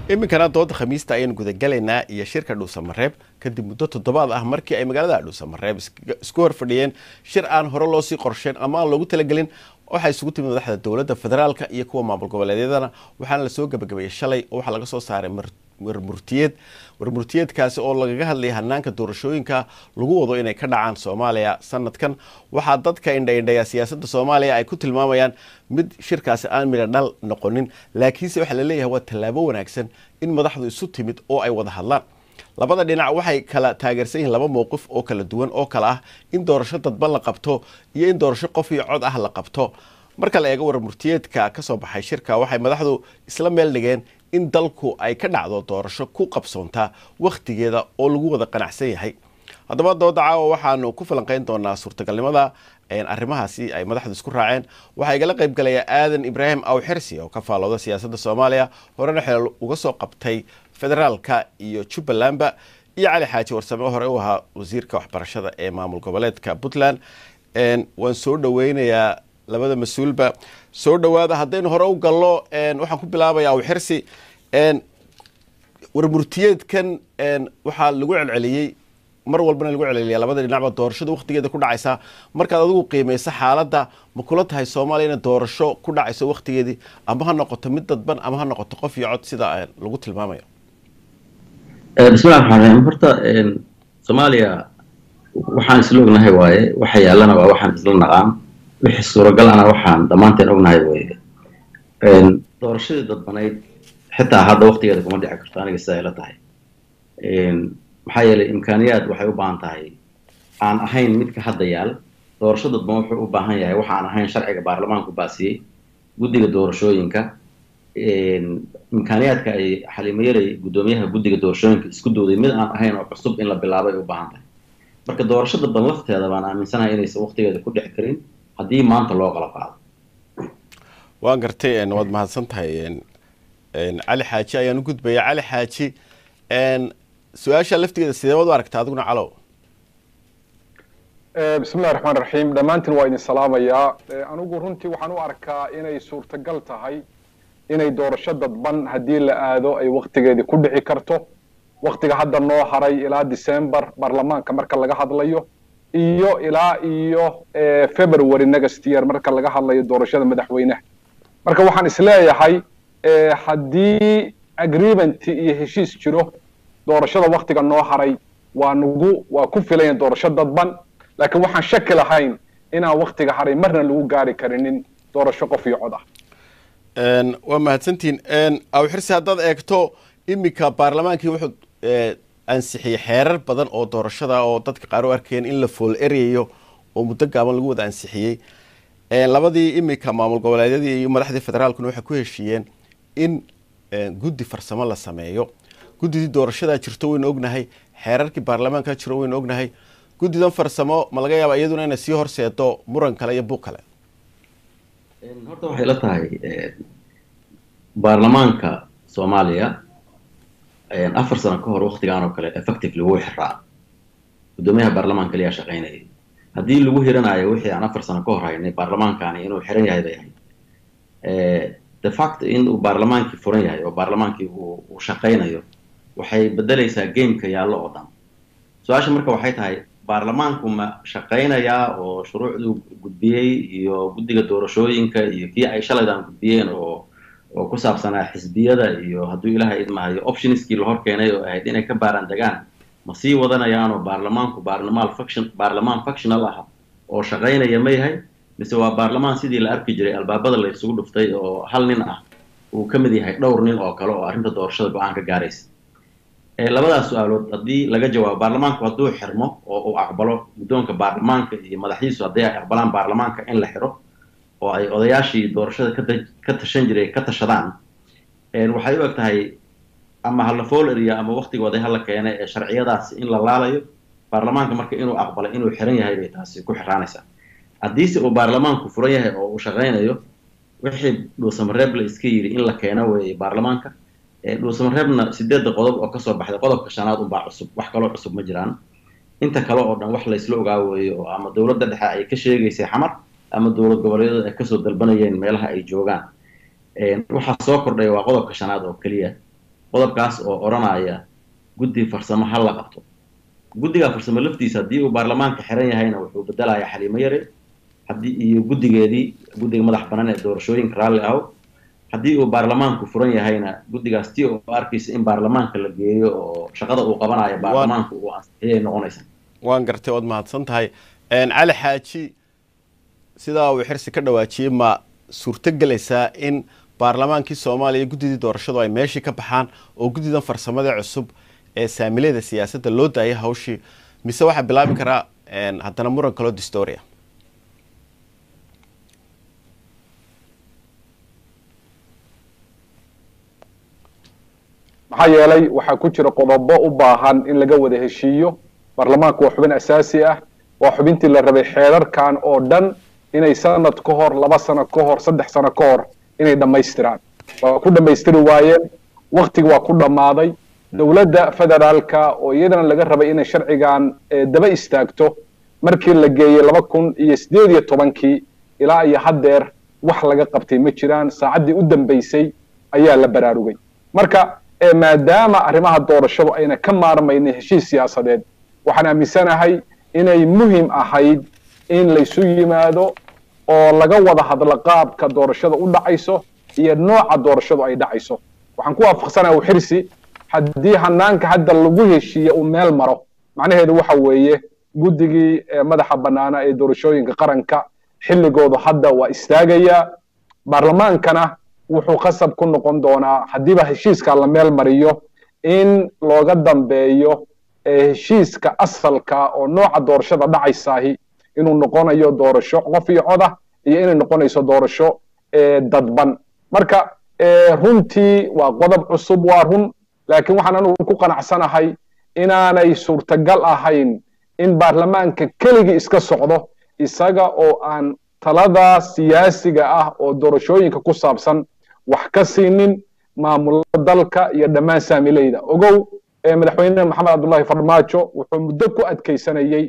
iminkana dooda khamiista ayaynu gudagalaynaa iyo shirka dhuusamareeb kadib muddo toddobaad ah markii ay magaalada dhuusamareeb isku hor fadhiyeen shir aan hore loosii qorsheyn ama aan loogu talagelin waxaa isugu timid madaxda dowladda federaalka iyo kuwa maamul goboleedyadana waxaana lasoo gabagabeeyey shalay oo waxaa laga soo saaray warmurtiyeed warmurtiyeedkaasi oo lagaga hadlayay hanaanka doorashooyinka lagu wado inay ka dhacaan soomaaliya sanadkan waxaa dadka indhaindhaya siyaasadda soomaaliya ay ku tilmaamayaan mid shirkaasi aan midha dhal noqonin laakiinse waxaa laleeyahay waa tallaabo wanaagsan in madaxdu isu timid oo ay wada hadlaan labada dhinac waxay kala taageersan yihiin laba mowqif oo kala duwan oo kale ah in doorasho dadban la qabto iyo in doorasho qof iyo cod ah la qabto marka la eego warmurtiyeedka ka soo baxay shirka waxay madaxdu isla meel dhigeen in dalku ay ka dhacdo doorasho ku qabsoontaa wakhtigeeda oo lagu wada qanacsan yahay haddaba dooda caawa waxaanu ku falanqeyn doonaa suurtagalnimada arrimahaasi ay madaxdu isku raaceen waxaa igala qaybgalaya aadan ibraahim awxirsi oo ka faalooda siyaasadda soomaaliya horena xeel uga soo qabtay federaalka iyo jubbalandba iyo cali xaaji warsame hore u ahaa wasiirka waxbarashada ee maamul goboleedka puntland waan soo dhaweynayaa labada mas-uulba soo dhawaada haddaynu hore u gallo waxaan ku bilaabaya awxirsi warmurtiyeedkan waxaa lagu celceliyey mar walbana lagu celceliya labada dhinacba doorashada wakhtigeeda ku dhacaysaa markaad adigu qiimayso xaaladda ma kula tahay soomaaliya inay doorasho ku dhacayso wakhtigeedii ama ha noqoto mid dadban ama ha noqoto qof iyo cod sida lagu tilmaamayo bismillahi raxmaan raxiim horta soomaaliya waxaan isla ognahay waaye waxa yaallana waa waxaan isla naqaan wixii suuragal ana waxaan dhammaanteen ognahay weye doorashadii dadbanayd xitaa hadda waktigeeda kuma dhici karto aniga sidaa ila tahay maxaa yeelay imkaaniyaad waxay u baahan tahay aan ahayn midka hadda yaal doorasho dadban wuxuu u baahan yahay waxa aan ahayn sharciga baarlamaanku baasiyey guddiga doorashooyinka imkaaniyaadka ay xalimayalay guddoomiyaha guddiga doorashooyinka isku dooday mid aan ahayn oo cusub in la bilaabay u baahan tahay marka doorasho dadban lafteeda baan aaminsanahay inaysan waktigeeda ku dhici karin haddii maanta loo qala qaado waan gartay waad mahadsan tahay cali xaaji ayaan u gudbaya cali xaaji su-aasha laftigeeda sideebaad u aragta adiguna calow bismillahi raxmaan raxiim dhammaantiin waa idin salaamayaa anigu runtii waxaan u arkaa inay suurtagal tahay inay doorasho dadban haddii la aado ay waktigeedii ku dhici karto waktiga hadda noo haray ilaa december baarlamaanka marka laga hadlayo iyo ilaa iyo february next year marka laga hadlayo doorashada madaxweynaha marka waxaan isleeyahay haddii agreement iyo heshiis jiro doorashada waktiga noo haray waa nagu waa ku filayan doorasho dadban laakiin waxaan shaki lahayn inaan waktiga haray marna lagu gaari karinin doorasho qof iyo cod ah waa mahadsantihin awxirsi haddaad eegto iminka baarlamaankii wuxuu ansixiyey xeerar badan oo doorashada oo dadka qaar u arkeen in la fool eryayo oo muddo gaaban lagu wada ansixiyey labadii iminka maamul goboleedyadii iyo madaxdii federaalkuna waxay ku heshiiyeen in guddi farsamo la sameeyo guddidii doorashadaa jirto waynu ognahay xeerarkii baarlamaanka jiro waynu ognahay guddidan farsamo ma laga yaaba iyaduna inay sii horseedo muran kale iyo buuq kale horta waxay la tahay baarlamaanka soomaaliya afar sano ka hor waktigaan oo kale effectively wuu xiraa guddoomiyaha baarlamaanka kaliyaa shaqaynayay haddii lagu hiranayo wixii aan afar sano ka hor haynay baarlamaankaani inuu xiran yahay bay ahayd de fact in uu baarlamaankii furan yahay oo baarlamaankii uu shaqaynayo waxay bedelaysaa gameka yaallo oo dhan su-aasha marka waxay tahay baarlamaanku ma shaqaynayaa oo shuruucduu gudbiyey iyo guddiga doorashooyinka iyo kii ay shalaydan gudbiyeen oo oo ku saabsanaa xisbiyada iyo hadduu ilaahay idmahayo optionskii la hor keenay oo ahayd inay ka baaraan degaan ma sii wadanayaanoo baarlamaanku baarlamaal faction baarlamaan factional ah oo shaqaynaya ma yahay mise waa baarlamaan sidii la arki jiray albaabada la isugu dhuftay oo hal nin ah uu ka mid yahay dhowr nin oo kale oo arrinta doorashada go-aan ka gaaraysa labadaas su-aalood haddii laga jawaabo baarlamaanku hadduu xirmo oo uu aqbalo guddoonka baarlamaanka iyo madaxdiisu haddii ay aqbalaan baarlamaanka in la xiro oo ay odayaashii doorashada ka tashan jiray ka tashadaan waxay u eg tahay ama hala fool eriya ama waktigooda hala keenay ee sharciyadaasi in la laalayo baarlamaanka marka inuu aqbalay inuu xiran yahay bay taasi ku xiraanaysaa haddiise uu baarlamaanku furan yahay oo uu shaqaynayo wixii dhuusamareeb la iska yidhi in la keeno weeye baarlamaanka dhuusamareebna sideedda qodob oo kasoo baxday qodobka shanaad unbaa cusub wax kaloo cusub ma jiraan inta kale oo dhan wax laysla ogaa weeye oo ama dowladda dhexe ay ka sheegaysay xamar ama dowlad goboleedyada ay kasoo dalbanayeen meelaha ay joogaan waxaa soo kordhay waa qodobka shanaad oo keliya qodobkaas oo odhanaya guddi farsamo ha la qabto guddiga farsamo laftiisa haddii uu baarlamaanka xiran yahayna wuxuu bedelayaa xaliimo yare haddii iyo guddigeedii guddiga madax banaan ee doorashooyinka raalli ahow haddii uu baarlamaanku furan yahayna guddigaas tii oo arkaysa in baarlamaanka la geeyo oo shaqada uu qabanayo baarlamaanka uu ansixiyay noqonaysaa waan gartay waad mahadsan tahay cali xaaji sidaa uu xirsi ka dhawaajiyey ma suurto gelaysaa in baarlamaankii soomaaliya guddidii doorashadu ay meeshii ka baxaan oo guddidan farsamada cusub ee saamilada siyaasadda loo daayay hawshii mise waxaa bilaabi karaa haddana muran kaloo distoria maxaa yeelay waxaa ku jira qodobo u baahan in laga wada heshiiyo baarlamaanku waa xubin asaasi ah waa xubintii la rabay xeerarkan oo dhan inay sanad ka hor laba sano ka hor saddex sano ka hor inay dhammaystiraan waa ku dhammaystiri waayeen waktiga waa ku dhammaaday dowladda federaalka oo iyadana laga rabay inay sharcigan daba istaagto markii la geeyey laba kun iyo sideed iyo tobankii ilaa iyo haddeer wax laga qabtay ma jiraan saacaddii u dambaysay ayaa la baraarugay marka maadaama arrimaha doorashadu ayna ka maarmaynin heshiis siyaasadeed waxaan aaminsanahay inay muhim ahayd in laysu yimaado oo laga wada hadlo qaabka doorashada u dhacayso iyo nooca doorashadu ay dhacayso waxaan ku waafaqsanaha xirsi haddii hanaanka hadda lagu heshiiye uu meel maro macnaheedu waxa weeye guddigii madaxa bannaana ee doorashooyinka qaranka xilligoodu hadda waa istaagayaa baarlamaankana wuxuu qasab ku noqon doonaa haddiiba heshiiska la meel mariyo in looga dambeeyo heshiiska asalka oo nooca doorashada dhacaysaahi inuu noqonayo doorasho qof iyo coda iyo inay noqonayso doorasho dadban marka runtii waa qodob cusub waa run laakiin waxaan anugu ku qanacsanahay inaanay suurtagal ahayn in baarlamaanka keligii iska socdo isaga oo aan talada siyaasiga ah oo doorashooyinka ku saabsan wax ka siinin maamulada dalka iyo dhammaan saamileyda ogow madaxweyne maxamed cabdullahi farmaajo wuxuu muddo ku adkaysanayey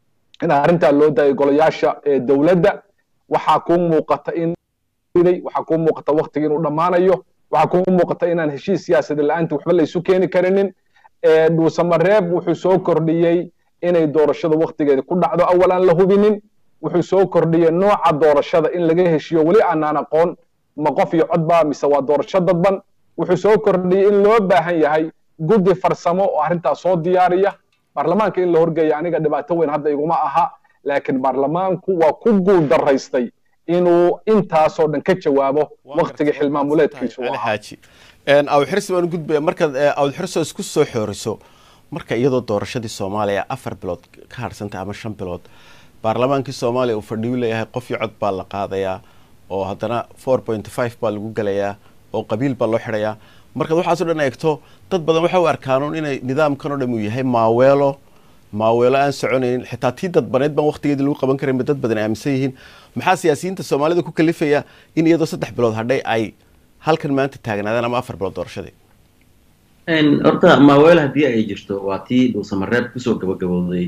in arrintaa loo daayay golayaasha dowladda waxaa kuu muuqata in waxaa kuu muuqata waktiga inuu dhammaanayo waxaa kuu muuqata inaan heshiis siyaasada la-aanta waxba la isu keeni karinin dhuusamareeb wuxuu soo kordhiyey inay doorashada waktigeeda ku dhacdo awal aan la hubinin wuxuu soo kordhiyey nooca doorashada in laga heshiyo weli aanaan aqoon ma qof iyo codba mise waa doorasho dadban wuxuu soo kordhiyey in loo baahan yahay guddi farsamo oo arrintaas soo diyaariya baarlamaanka in la horgeeya aniga dhibaato weyn hadda iguma aha laakiin baarlamaanku waa ku guul daraystay inuu intaasoo dhan ka jawaabo waktiga xilmaamuleedkiisu ahaa awxirsi baan gudbaya markaad awdxirso isku soo xooriso marka iyadoo doorashadii soomaaliya afar bilood ka harsantay ama shan bilood baarlamaankii soomaaliya uu fadhiyu leeyahay qof iyo cod baa la qaadayaa oo haddana four point five baa lagu gelayaa oo qabiil baa loo xidhayaa markaad waxaasoo dhan eegto dad badan waxa u arkaanuun inay nidaamkan oo dham uu yahay maaweelo maaweelo aan soconaynin xitaa tii dadbaneed baan waktigeedii lagu qaban karin ba dad badan aaminsan yihiin maxaa siyaasiyiinta soomaalida ku kalifaya in iyadoo saddex bilood hadhay ay halkan maanta taagnaadaan ama afar bilood doorashadii horta maaweelo haddii ay jirto waa tii dhuusamareeb kusoo gabagabowday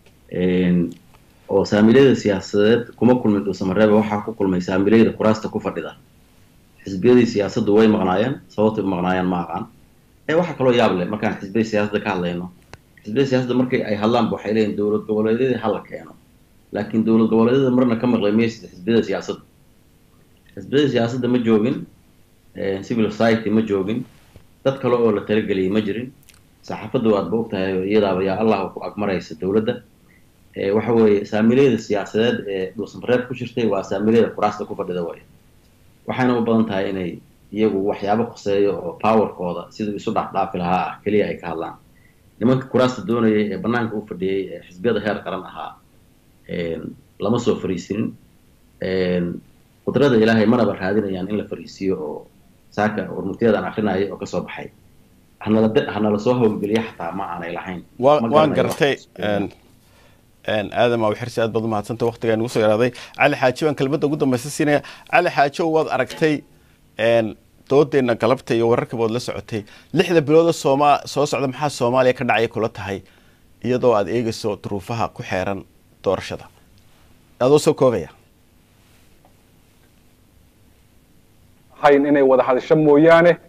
oo saamileyda siyaasadeed kuma kulmin dhuusamareeb waxaa ku kulmay saamileyda kuraasta ku fadhida xisbiyadii siyaasaddu way maqnaayeen sababtay u maqnaayeen ma aqaan ee waxaa kaloo yaab leh markaan xisbiyada siyaasadda ka hadlayno xisbiyada siyaasadda markii ay hadlaanba waxay leeyihin dowlad goboleedyadii hala keeno laakiin dowlad goboleedyada marna ka maqlay maysid xisbiyada siyaasadda xisbiyada siyaasadda ma joogin civil society ma joogin dad kale oo la talageliyay ma jirin saxaafadda waadba ogtahay iyadaaba yaa allah ku agmaraysa dowladda waxa weeye saamileyda siyaasadeed ee dhuusamareeb ku jirtay waa saamileyda kuraasta ku fadhida way waxayna u badan tahay inay iyagu waxyaabo khuseeyo oo powerkooda siduu isu dhaafdhaafi lahaa ah keliya ay ka hadlaan nimanka kuraasta doonayay ee banaanka u fadhiyey ee xisbiyada heer qaran ahaa lama soo fariisinin qudrada ilaahay manaba raadinayaan in la fariisiyo oo saaka warmurtiyadan akrinaya oo kasoo baxay hanala soo howlgeliya xataa ma aanay lahayn waan gartay aadam aw xirsi aad baad umahadsanta waktigaa nugu soo yaraaday cali xaaji baan kelmadda ugu dambaysa siinaya cali xaajo waad aragtay doodeenna galabta iyo wararka baad la socotay lixda bilooda sooma soo socda maxaa soomaaliya ka dhacaya kula tahay iyadoo aad eegayso duruufaha ku xeeran doorashada adoo soo koobaya hayn inay wada hadasho mooyaane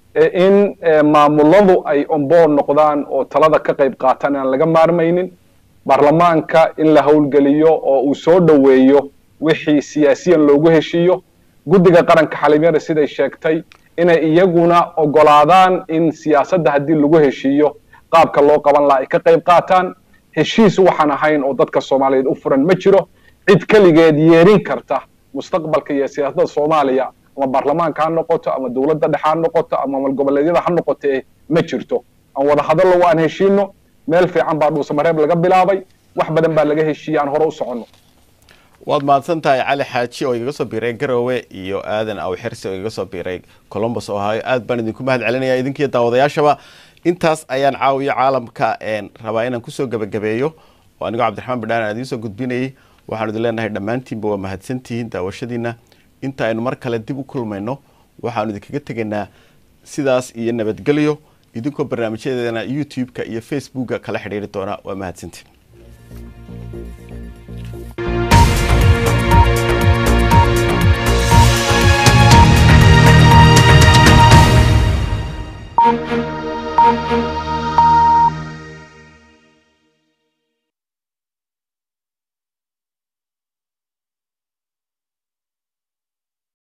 in maamuladu ay onboard noqdaan oo talada ka qayb qaataan aan laga maarmaynin baarlamaanka in la howlgeliyo oo uu soo dhoweeyo wixii siyaasiyan loogu heshiiyo guddiga qaranka xaliimyada siday sheegtay inay iyaguna ogolaadaan in siyaasadda haddii lagu heshiiyo qaabka loo qaban laha ay ka qayb qaataan heshiis waxaan ahayn oo dadka soomaaliyeed u furan ma jiro cid keligeed yeerin karta mustaqbalka iyo siyaasadda soomaaliya ama baarlamaanka ha noqoto ama dowladda dhexe ha noqoto ama malgoboleedyada ha noqote ma jirto aan wada hadallo aan heshiino meel fiican baa dhuusamareeb laga bilaabay wax badan baa laga heshiiyey aan hore u soconno waad mahadsan tahay cali xaaji oo igaga soo biiray garowe iyo aadan awxirsi oo igaga soo biiray colombos ohio aad baan idinku mahad celinaya idinkiiyo daawadayaashaba intaas ayaan caawiyo caalamka rabaa inaan kusoo gebagabeeyo oo anigoo cabdiraxmaan bidhaan aan idiin soo gudbinayay waxaanu idin leenahay dhammaantiinba waa mahadsantihiin daawashadiina inta aynu mar kale dib u kulmayno waxaanu idinkaga tegaynaa sidaas iyo nabadgelyo idinkoo barnaamijyadeena youtube-ka iyo facebooka kala xidhiiri doona waa mahadsantiin